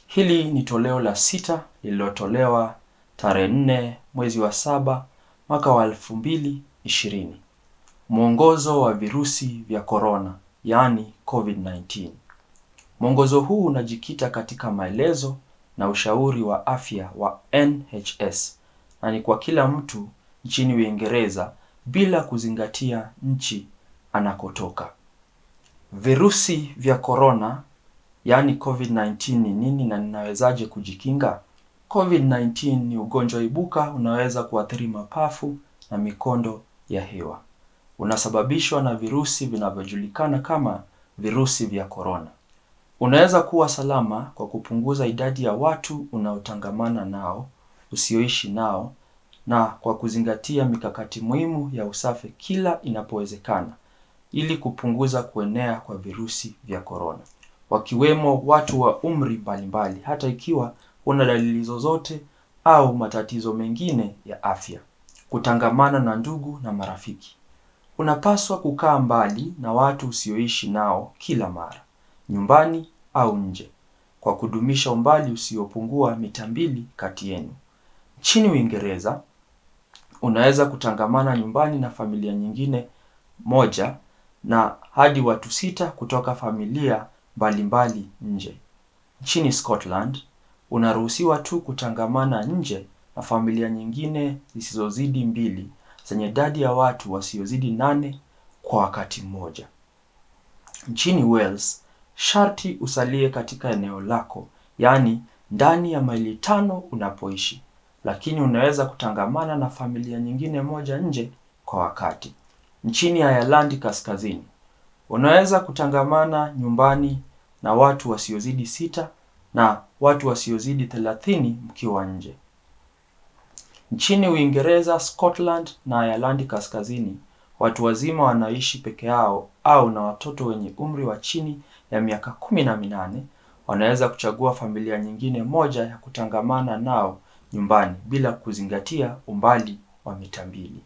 Hili ni toleo la sita lililotolewa tarehe nne mwezi wa saba mwaka wa elfu mbili ishirini. Mwongozo wa virusi vya korona yaani COVID-19. Mwongozo huu unajikita katika maelezo na ushauri wa afya wa NHS na ni kwa kila mtu nchini Uingereza bila kuzingatia nchi anakotoka. Virusi vya korona yaani COVID-19 ni nini na ninawezaje kujikinga? COVID-19 ni ugonjwa ibuka unaweza kuathiri mapafu na mikondo ya hewa. Unasababishwa na virusi vinavyojulikana kama virusi vya korona. Unaweza kuwa salama kwa kupunguza idadi ya watu unaotangamana nao, usioishi nao na kwa kuzingatia mikakati muhimu ya usafi kila inapowezekana ili kupunguza kuenea kwa virusi vya korona, wakiwemo watu wa umri mbalimbali hata ikiwa huna dalili zozote au matatizo mengine ya afya. Kutangamana na ndugu na marafiki. Unapaswa kukaa mbali na watu usioishi nao kila mara, nyumbani au nje, kwa kudumisha umbali usiopungua mita mbili kati yenu. Nchini Uingereza, unaweza kutangamana nyumbani na familia nyingine moja na hadi watu sita kutoka familia mbalimbali nje. Nchini Scotland, unaruhusiwa tu kutangamana nje na familia nyingine zisizozidi mbili zenye idadi ya watu wasiozidi nane kwa wakati mmoja. Nchini Wales, sharti usalie katika eneo lako, yaani ndani ya maili tano unapoishi, lakini unaweza kutangamana na familia nyingine moja nje kwa wakati. Nchini Ireland Kaskazini, unaweza kutangamana nyumbani na watu wasiozidi sita na watu wasiozidi thelathini mkiwa nje. Nchini Uingereza, Scotland na Ireland Kaskazini, watu wazima wanaishi peke yao au na watoto wenye umri wa chini ya miaka kumi na minane wanaweza kuchagua familia nyingine moja ya kutangamana nao nyumbani bila kuzingatia umbali wa mita mbili.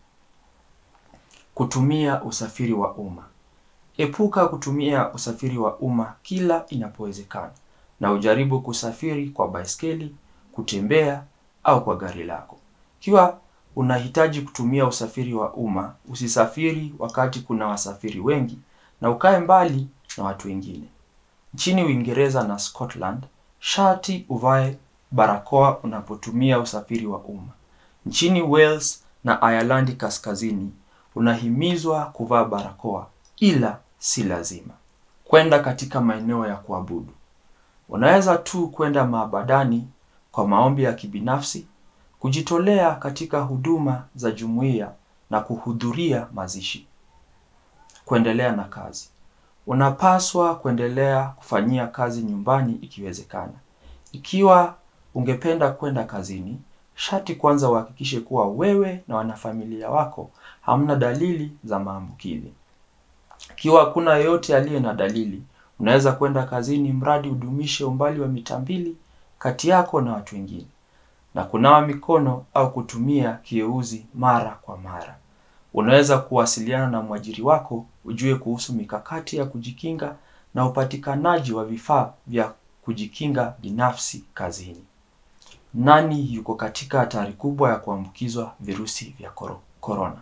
Kutumia usafiri wa umma. Epuka kutumia usafiri wa umma kila inapowezekana na ujaribu kusafiri kwa baiskeli, kutembea au kwa gari lako. Ikiwa unahitaji kutumia usafiri wa umma, usisafiri wakati kuna wasafiri wengi na ukae mbali na watu wengine. Nchini Uingereza na Scotland, sharti uvae barakoa unapotumia usafiri wa umma. Nchini Wales na Ireland Kaskazini, unahimizwa kuvaa barakoa ila si lazima. Kwenda katika maeneo ya kuabudu. Unaweza tu kwenda maabadani kwa maombi ya kibinafsi, kujitolea katika huduma za jumuiya na kuhudhuria mazishi. Kuendelea na kazi. Unapaswa kuendelea kufanyia kazi nyumbani ikiwezekana. Ikiwa ungependa kwenda kazini, sharti kwanza uhakikishe kuwa wewe na wanafamilia wako hamna dalili za maambukizi. Ikiwa hakuna yeyote aliye na dalili, unaweza kwenda kazini mradi udumishe umbali wa mita mbili kati yako na watu wengine na kunawa mikono au kutumia kieuzi mara kwa mara. Unaweza kuwasiliana na mwajiri wako ujue kuhusu mikakati ya kujikinga na upatikanaji wa vifaa vya kujikinga binafsi kazini. Nani yuko katika hatari kubwa ya kuambukizwa virusi vya korona?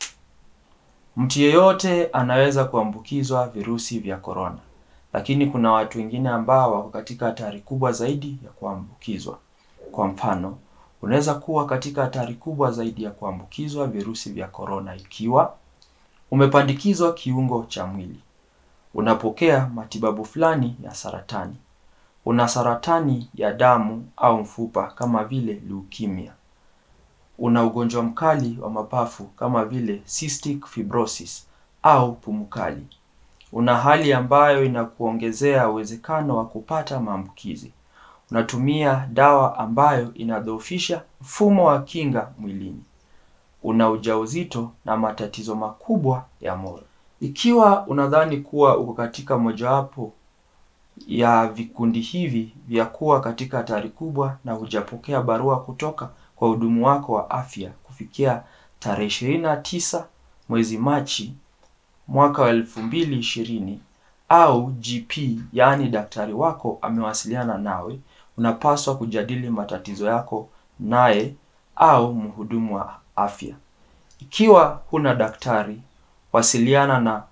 Mtu yeyote anaweza kuambukizwa virusi vya korona, lakini kuna watu wengine ambao wako katika hatari kubwa zaidi ya kuambukizwa. Kwa mfano, unaweza kuwa katika hatari kubwa zaidi ya kuambukizwa virusi vya korona ikiwa umepandikizwa kiungo cha mwili, unapokea matibabu fulani ya saratani, una saratani ya damu au mfupa kama vile leukemia, una ugonjwa mkali wa mapafu kama vile cystic fibrosis au pumu kali, una hali ambayo inakuongezea uwezekano wa kupata maambukizi, unatumia dawa ambayo inadhoofisha mfumo wa kinga mwilini, una ujauzito na matatizo makubwa ya moyo. Ikiwa unadhani kuwa uko katika mojawapo ya vikundi hivi vya kuwa katika hatari kubwa na hujapokea barua kutoka kwa hudumu wako wa afya kufikia tarehe ishirini na tisa mwezi Machi mwaka wa elfu mbili ishirini au GP, yaani daktari wako amewasiliana nawe, unapaswa kujadili matatizo yako naye au mhudumu wa afya. Ikiwa huna daktari, wasiliana na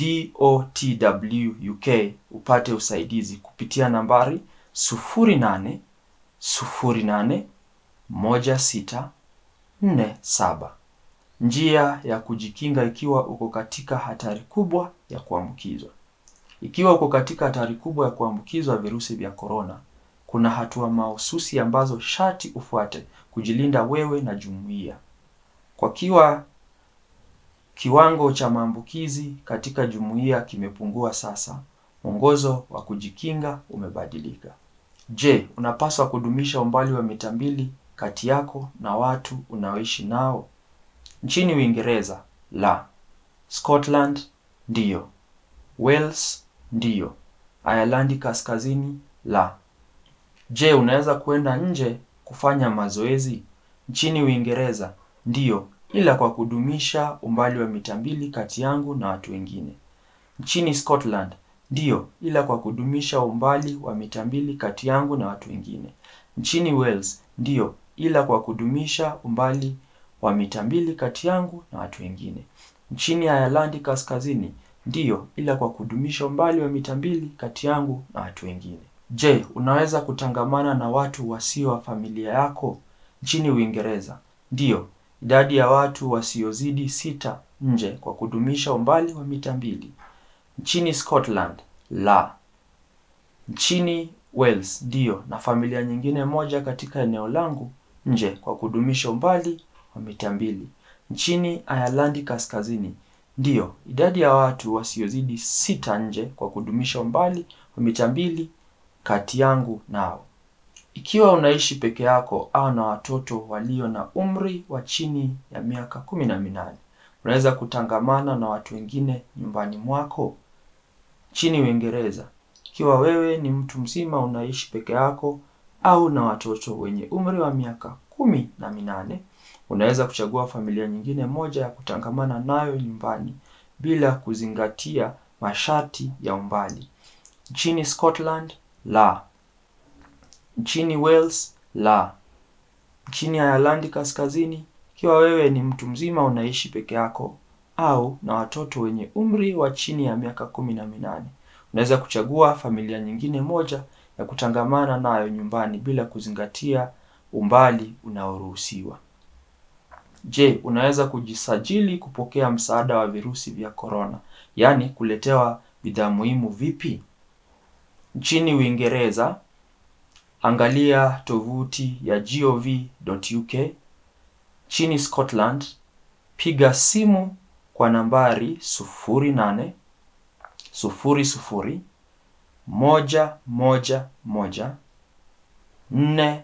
DOTW UK upate usaidizi kupitia nambari 08 08 16 47. Njia ya kujikinga ikiwa uko katika hatari kubwa ya kuambukizwa. Ikiwa uko katika hatari kubwa ya kuambukizwa virusi vya korona, kuna hatua mahususi ambazo sharti ufuate kujilinda wewe na jumuiya. Kwa kiwa kiwango cha maambukizi katika jumuiya kimepungua sasa, mwongozo wa kujikinga umebadilika. Je, unapaswa kudumisha umbali wa mita mbili kati yako na watu unaoishi nao? Nchini Uingereza, la. Scotland, ndiyo. Wales, ndiyo. Ayerlandi Kaskazini, la. Je, unaweza kwenda nje kufanya mazoezi? Nchini Uingereza, ndiyo, ila kwa kudumisha umbali wa mita mbili kati yangu na watu wengine. Nchini Scotland, ndiyo, ila kwa kudumisha umbali wa mita mbili kati yangu na watu wengine. Nchini Wales, ndiyo, ila kwa kudumisha umbali wa mita mbili kati yangu na watu wengine. Nchini Ayerlandi Kaskazini, ndiyo, ila kwa kudumisha umbali wa mita mbili kati yangu na watu wengine. Je, unaweza kutangamana na watu wasio wa familia yako? Nchini Uingereza, ndiyo, idadi ya watu wasiozidi sita nje kwa kudumisha umbali wa mita mbili. Nchini Scotland, la. Nchini Wales, ndiyo, na familia nyingine moja katika eneo langu nje kwa kudumisha umbali wa mita mbili. Nchini Ayerlandi Kaskazini, ndiyo, idadi ya watu wasiozidi sita nje kwa kudumisha umbali wa mita mbili kati yangu nao. Ikiwa unaishi peke yako au na watoto walio na umri wa chini ya miaka kumi na minane, unaweza kutangamana na watu wengine nyumbani mwako. Nchini Uingereza, ikiwa wewe ni mtu mzima unaishi peke yako au na watoto wenye umri wa miaka kumi na minane, unaweza kuchagua familia nyingine moja ya kutangamana nayo nyumbani bila kuzingatia masharti ya umbali. Nchini Scotland, la. Nchini Wales, la. Nchini Ayerlandi Kaskazini, ikiwa wewe ni mtu mzima unaishi peke yako au na watoto wenye umri wa chini ya miaka kumi na minane, unaweza kuchagua familia nyingine moja ya kutangamana nayo nyumbani bila kuzingatia umbali unaoruhusiwa. Je, unaweza kujisajili kupokea msaada wa virusi vya korona, yaani kuletewa bidhaa muhimu vipi? Nchini Uingereza, angalia tovuti ya gov.uk. Nchini Scotland, piga simu kwa nambari 08 00 111 4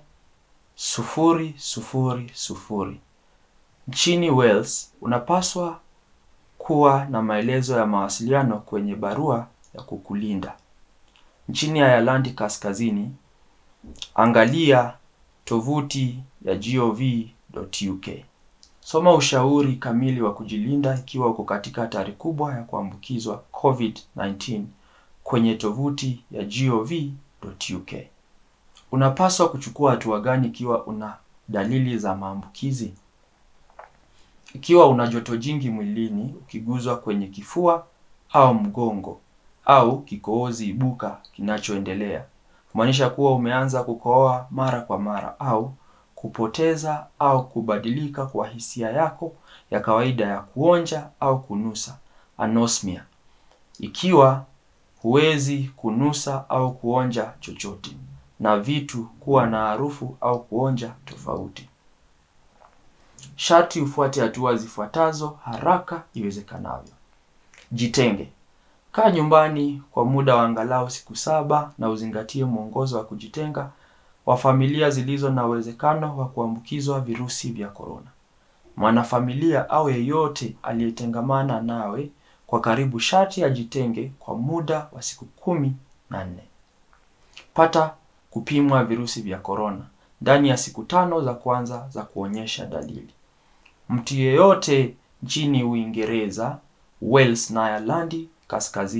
000. Nchini Wales, unapaswa kuwa na maelezo ya mawasiliano kwenye barua ya kukulinda. Nchini Ayerlandi Kaskazini, angalia tovuti ya gov.uk. Soma ushauri kamili wa kujilinda ikiwa uko katika hatari kubwa ya kuambukizwa COVID-19 kwenye tovuti ya gov.uk. Unapaswa kuchukua hatua gani ikiwa una dalili za maambukizi? Ikiwa una joto jingi mwilini, ukiguzwa kwenye kifua au mgongo au kikohozi ibuka kinachoendelea, kumaanisha kuwa umeanza kukohoa mara kwa mara au kupoteza au kubadilika kwa hisia yako ya kawaida ya kuonja au kunusa, anosmia. Ikiwa huwezi kunusa au kuonja chochote na vitu kuwa na harufu au kuonja tofauti. Sharti ufuate hatua zifuatazo haraka iwezekanavyo. Jitenge. Kaa nyumbani kwa muda wa angalau siku saba na uzingatie mwongozo wa kujitenga wa familia zilizo na uwezekano wa kuambukizwa virusi vya korona. Mwanafamilia au yeyote aliyetengamana nawe kwa karibu sharti ajitenge kwa muda wa siku kumi na nne. Pata kupimwa virusi vya korona ndani ya siku tano za kwanza za kuonyesha dalili. Mtu yeyote nchini Uingereza, Wales na Ayerlandi Kaskazini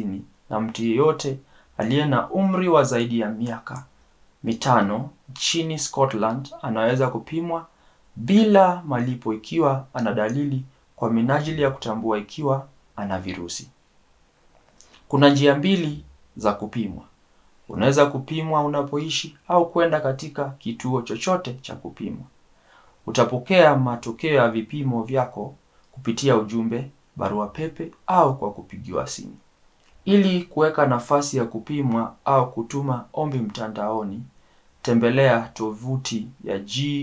na mtu yeyote aliye na umri wa zaidi ya miaka mitano nchini Scotland anaweza kupimwa bila malipo ikiwa ana dalili kwa minajili ya kutambua ikiwa ana virusi. Kuna njia mbili za kupimwa. Unaweza kupimwa unapoishi au kwenda katika kituo chochote cha kupimwa. Utapokea matokeo ya vipimo vyako kupitia ujumbe, barua pepe au kwa kupigiwa simu. Ili kuweka nafasi ya kupimwa au kutuma ombi mtandaoni, tembelea tovuti ya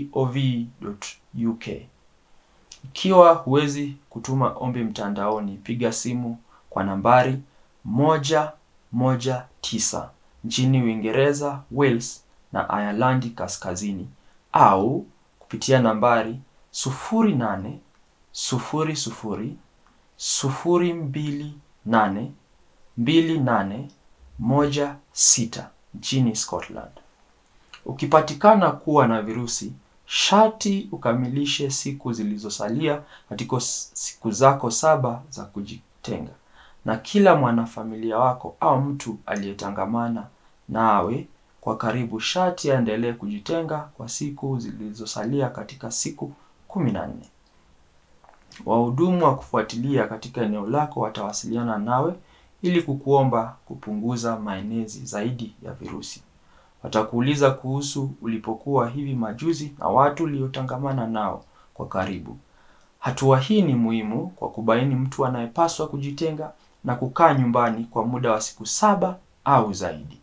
gov.uk. Ikiwa huwezi kutuma ombi mtandaoni, piga simu kwa nambari moja moja tisa nchini Uingereza, Wales na Ireland Kaskazini au kupitia nambari sufuri nane sufuri sufuri sufuri mbili nane mbili nane moja sita nchini Scotland. Ukipatikana kuwa na virusi, sharti ukamilishe siku zilizosalia katika siku zako saba za kujitenga, na kila mwanafamilia wako au mtu aliyetangamana nawe kwa karibu sharti aendelee kujitenga kwa siku zilizosalia katika siku kumi na nne. Wahudumu wa kufuatilia katika eneo lako watawasiliana nawe ili kukuomba kupunguza maenezi zaidi ya virusi. Watakuuliza kuhusu ulipokuwa hivi majuzi na watu uliotangamana nao kwa karibu. Hatua hii ni muhimu kwa kubaini mtu anayepaswa kujitenga na kukaa nyumbani kwa muda wa siku saba au zaidi.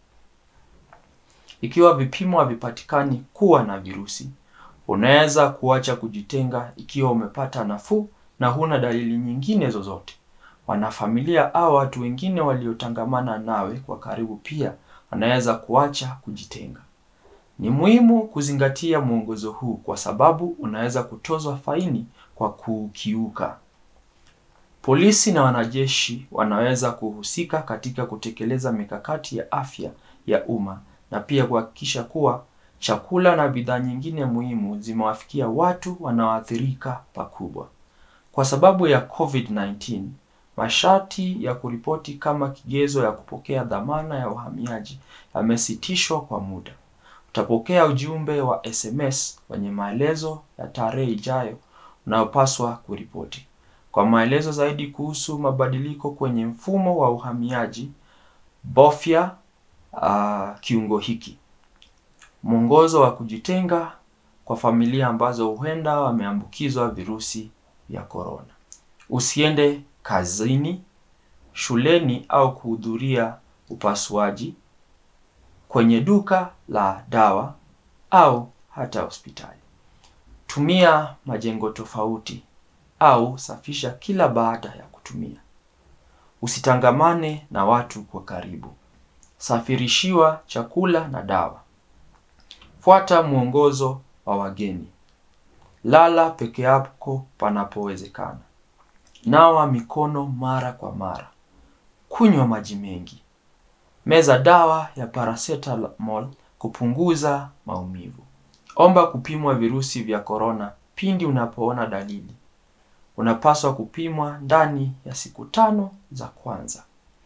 Ikiwa vipimo havipatikani kuwa na virusi, unaweza kuacha kujitenga ikiwa umepata nafuu na huna dalili nyingine zozote. Wanafamilia au watu wengine waliotangamana nawe kwa karibu pia wanaweza kuacha kujitenga. Ni muhimu kuzingatia mwongozo huu kwa sababu unaweza kutozwa faini kwa kukiuka. Polisi na wanajeshi wanaweza kuhusika katika kutekeleza mikakati ya afya ya umma na pia kuhakikisha kuwa chakula na bidhaa nyingine muhimu zimewafikia watu wanaoathirika pakubwa. Kwa sababu ya COVID-19, masharti ya kuripoti kama kigezo ya kupokea dhamana ya uhamiaji yamesitishwa kwa muda. Utapokea ujumbe wa SMS wenye maelezo ya tarehe ijayo unayopaswa kuripoti. Kwa maelezo zaidi kuhusu mabadiliko kwenye mfumo wa uhamiaji, bofya uh, kiungo hiki. Mwongozo wa kujitenga kwa familia ambazo huenda wameambukizwa virusi vya korona. Usiende kazini, shuleni au kuhudhuria upasuaji, kwenye duka la dawa au hata hospitali. Tumia majengo tofauti au safisha kila baada ya kutumia. Usitangamane na watu kwa karibu. Safirishiwa chakula na dawa. Fuata mwongozo wa wageni. Lala peke yako panapowezekana. Nawa mikono mara kwa mara. Kunywa maji mengi. Meza dawa ya paracetamol kupunguza maumivu. Omba kupimwa virusi vya korona pindi unapoona dalili. Unapaswa kupimwa ndani ya siku tano za kwanza.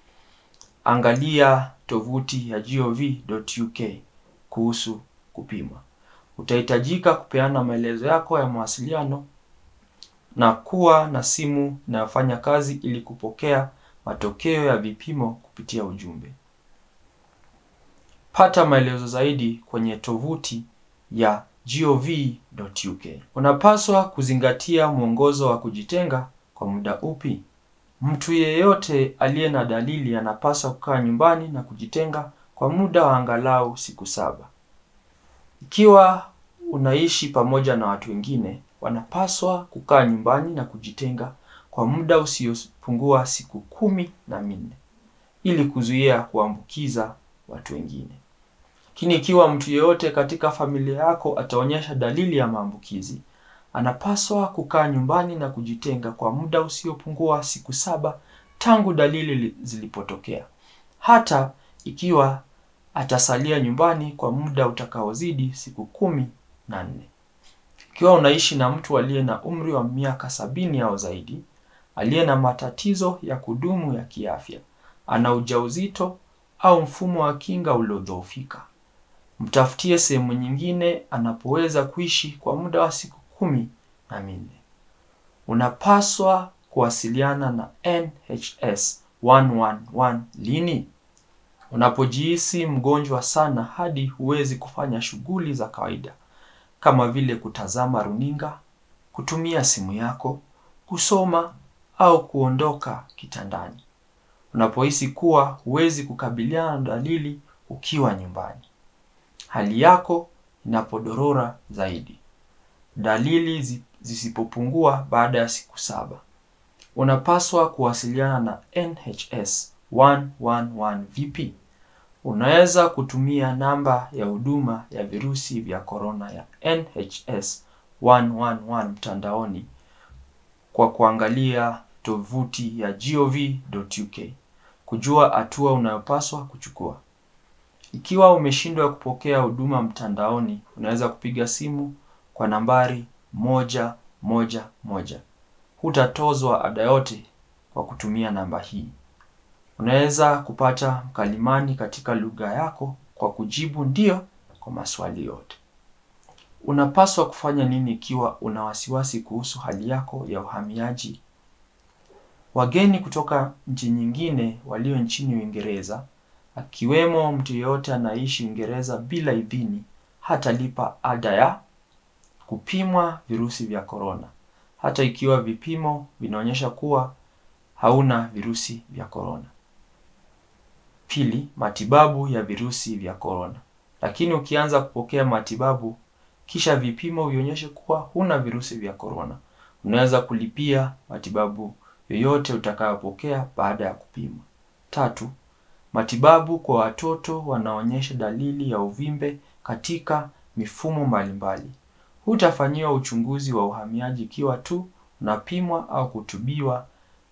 Angalia tovuti ya gov.uk kuhusu kupimwa. Utahitajika kupeana maelezo yako ya mawasiliano na kuwa na simu inayofanya kazi ili kupokea matokeo ya vipimo kupitia ujumbe. Pata maelezo zaidi kwenye tovuti ya gov.uk. Unapaswa kuzingatia mwongozo wa kujitenga kwa muda upi? Mtu yeyote aliye na dalili anapaswa kukaa nyumbani na kujitenga kwa muda wa angalau siku saba. Ikiwa unaishi pamoja na watu wengine, wanapaswa kukaa nyumbani na kujitenga kwa muda usiopungua siku kumi na minne ili kuzuia kuambukiza watu wengine. Lakini ikiwa mtu yeyote katika familia yako ataonyesha dalili ya maambukizi, anapaswa kukaa nyumbani na kujitenga kwa muda usiopungua siku saba tangu dalili zilipotokea, hata ikiwa atasalia nyumbani kwa muda utakaozidi siku kumi na nne. Ikiwa unaishi na mtu aliye na umri wa miaka sabini au zaidi, aliye na matatizo ya kudumu ya kiafya ana ujauzito au mfumo wa kinga uliodhoofika. Mtafutie sehemu nyingine anapoweza kuishi kwa muda wa siku kumi na minne. Unapaswa kuwasiliana na NHS 111 lini? Unapojihisi mgonjwa sana hadi huwezi kufanya shughuli za kawaida kama vile kutazama runinga, kutumia simu yako, kusoma au kuondoka kitandani. Unapohisi kuwa huwezi kukabiliana na dalili ukiwa nyumbani. Hali yako inapodorora zaidi. Dalili zisipopungua baada ya siku saba. Unapaswa kuwasiliana na NHS 111 vipi? Unaweza kutumia namba ya huduma ya virusi vya korona ya NHS 111 mtandaoni kwa kuangalia tovuti ya gov.uk kujua hatua unayopaswa kuchukua. Ikiwa umeshindwa kupokea huduma mtandaoni, unaweza kupiga simu kwa nambari moja moja moja. Hutatozwa ada yote kwa kutumia namba hii. Unaweza kupata mkalimani katika lugha yako kwa kujibu ndio kwa maswali yote. Unapaswa kufanya nini ikiwa una wasiwasi kuhusu hali yako ya uhamiaji? Wageni kutoka nchi nyingine walio nchini Uingereza, akiwemo mtu yeyote anaishi Uingereza bila idhini, hatalipa ada ya kupimwa virusi vya korona, hata ikiwa vipimo vinaonyesha kuwa hauna virusi vya korona. Pili, matibabu ya virusi vya korona. Lakini ukianza kupokea matibabu kisha vipimo vionyeshe kuwa huna virusi vya korona, unaweza kulipia matibabu yoyote utakayopokea baada ya kupimwa. Tatu, matibabu kwa watoto wanaonyesha dalili ya uvimbe katika mifumo mbalimbali. Hutafanyiwa uchunguzi wa uhamiaji ikiwa tu unapimwa au kutibiwa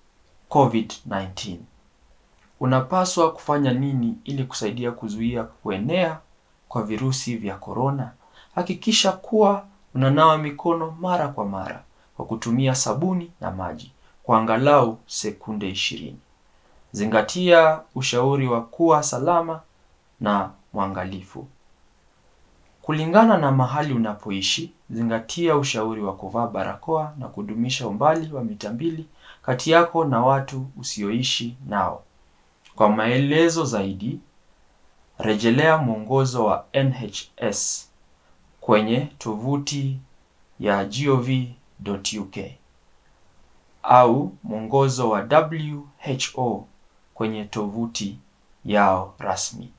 COVID-19. Unapaswa kufanya nini ili kusaidia kuzuia kuenea kwa virusi vya korona? Hakikisha kuwa unanawa mikono mara kwa mara kwa kutumia sabuni na maji kwa angalau sekunde ishirini. Zingatia ushauri wa kuwa salama na mwangalifu. Kulingana na mahali unapoishi, zingatia ushauri wa kuvaa barakoa na kudumisha umbali wa mita mbili kati yako na watu usioishi nao. Kwa maelezo zaidi, rejelea mwongozo wa NHS kwenye tovuti ya gov.uk au mwongozo wa WHO kwenye tovuti yao rasmi.